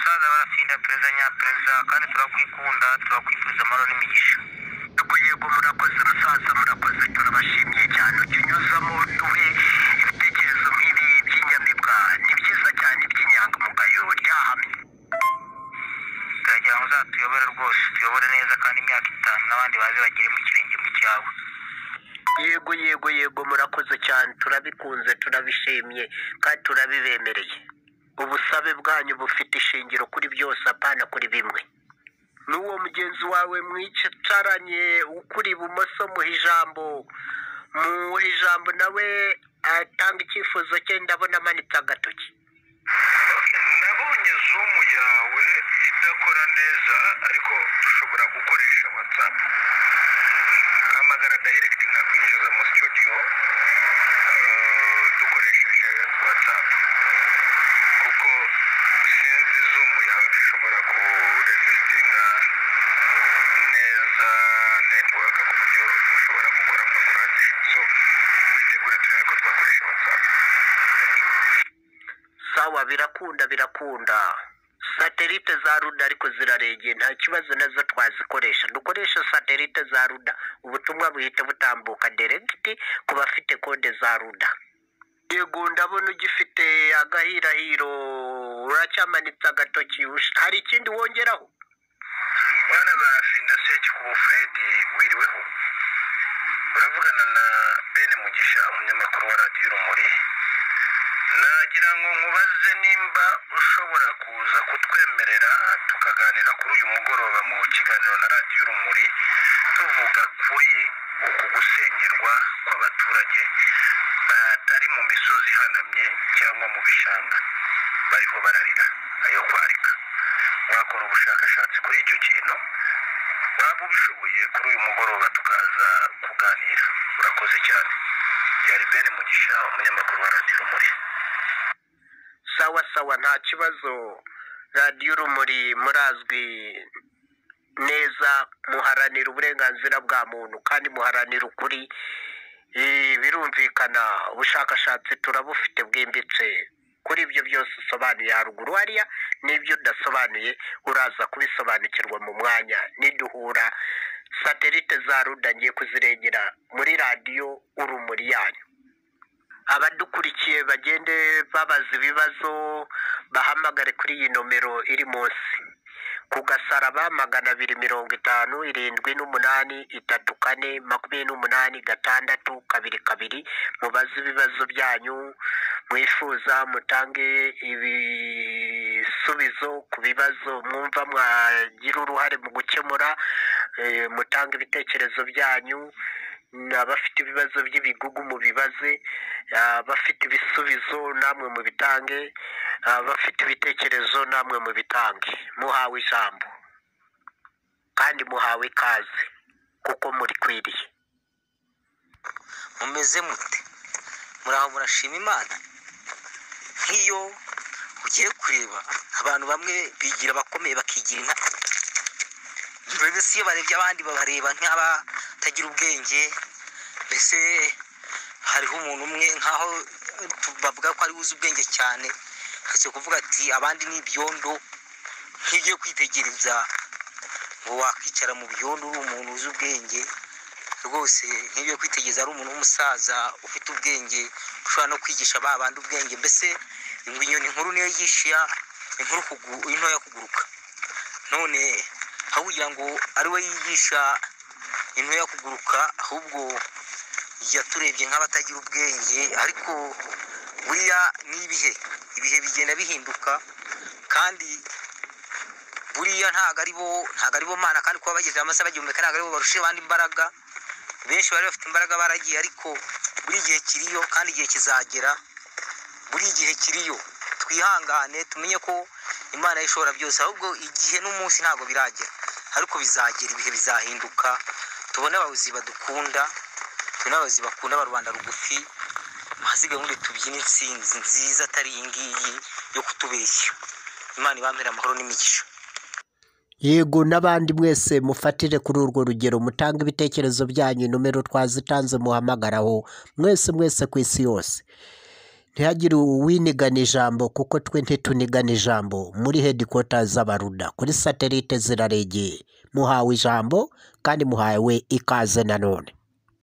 bwana perezida nyaperezida kandi turakwikunda turakwifuriza amahoro n'imigisha ntabwo yego murakoze musaza murakoze turabashimiye cyane ujya unyuzamo duhe ibitekerezo nk'ibi by'inyamibwa ni byiza cyane by'inyangamugayo ryahamye turagira ngo uzatuyobore rwose tuyobore neza kandi imyaka itanu n'abandi baze bagere mu kirenge mu cyawe yego yego yego murakoze cyane turabikunze turabishimye kandi turabibemereye ubusabe bwanyu bufite ishingiro kuri byose apana kuri bimwe n'uwo mugenzi wawe mwicaranye ukuri ibumoso muha ijambo muha ijambo nawe atanga icyifuzo cye ndabona amanitse agatoki nabonye zumu yawe idakora neza ariko dushobora gukoresha watsapu ugahamagara dayiregiti nkakwinjiza mu studio eh, dukoresheje watsapu kuko sinzi zumu yawe dushobora kurezisitinga neza netiwaka ku buryo ushobora gukora amakuru ahagije so witegure turebe ko twakoresha watsapu sawa birakunda birakunda satelite za ruda ariko ziraregeye nta kibazo nazo twazikoresha dukoreshe satelite za ruda ubutumwa buhita butambuka deregiti ku bafite kode za ruda yego ndabona ugifite agahirahiro uracyamanitse agatoki ush- hari ikindi wongeraho bana ba fina seki ku bufuredi wiriweho uravugana na bene mugisha umunyamakuru wa radiyo urumuri nagira ngo nkubaze nimba ushobora kuza kutwemerera tukaganira kuri uyu mugoroba mu kiganiro na radiyo urumuri tuvuga kuri uku gusenyerwa kw'abaturage batari mu misozi ihanamye cyangwa mu bishanga bariho bararira ayo kwarika wakora ubushakashatsi kuri icyo kintu waba ubishoboye kuri uyu mugoroba tukaza kuganira urakoze cyane byari bene mugisha umunyamakuru wa radiyo rumuri sawa sawa nta kibazo radiyo urumuri murazwi neza muharanira uburenganzira bwa muntu kandi muharanira ukuri Eh, birumvikana ubushakashatsi turabufite bwimbitse kuri ibyo byose usobanuye haruguru hariya n'ibyo udasobanuye uraza kubisobanukirwa mu mwanya niduhura satelite za ruda ngiye kuzirengera muri radiyo urumuri yanyu abadukurikiye bagende babaza ibibazo bahamagare kuri iyi nomero iri munsi ku gasaraba magana abiri mirongo itanu irindwi n'umunani itatu kane makumyabiri n'umunani gatandatu kabiri kabiri mubaze ibibazo byanyu mwifuza mutange ibisubizo ku bibazo mwumva mwagira uruhare mu gukemura eh, mutange ibitekerezo byanyu abafite ibibazo by'ibigugu mubibaze abafite ibisubizo namwe mubitange abafite ibitekerezo namwe mubitange muhawe ijambo kandi muhawe ikaze kuko murikwiriye mumeze mute muraho murashima imana nk'iyo ugiye kureba abantu bamwe bigira abakomeye bakigira inka mbese iyo barebye abandi babareba nk'abatagira ubwenge mbese hariho umuntu umwe nk'aho bavuga ko ari uzi ubwenge cyane ndetse kuvuga ati abandi ni ibyondo nk'iyo ugiye kwitegereza ngo wakwicara mu byondo uri umuntu uzi ubwenge rwose nk'iyo ugiye kwitegereza ari umuntu w'umusaza ufite ubwenge ushobora no kwigisha ba bandi ubwenge mbese ngo inyoni nkuru niyo yigisha inkuru kugu- intoya kuguruka none aho kugira ngo ari we yigisha intoya kuguruka ahubwo yaturebye nk'abatagira ubwenge ariko buriya ni ibihe ibihe bigenda bihinduka kandi buriya ntabwo ari bo ntabwo ari bo mana kandi kuba bageze amasaha bagihumeka ntabwo ari bo barusha abandi imbaraga benshi bari bafite imbaraga baragiye ariko buri gihe kiriyo kandi igihe kizagera buri gihe kiriyo twihangane tumenye ko imana ishobora byose ahubwo igihe n'umunsi ntabwo biragera ariko bizagera ibihe bizahinduka tubone abayobozi badukunda tubone abayobozi bakunda ba rubanda rugufi ahasigaye ubundi tubyine intsinzi nziza atari iyi ngiyi yo kutubeshya imana ibambere amahoro n'imigisha yego n'abandi mwese mufatire kuri urwo rugero mutange ibitekerezo byanyu nomero twazitanze muhamagaraho mwese mwese ku isi yose ntihagire uwinigana ijambo kuko twe ntitunigana ijambo muri hedikota z'abaruda kuri satelite ziraregeye muhawe ijambo kandi muhawe ikaze nanone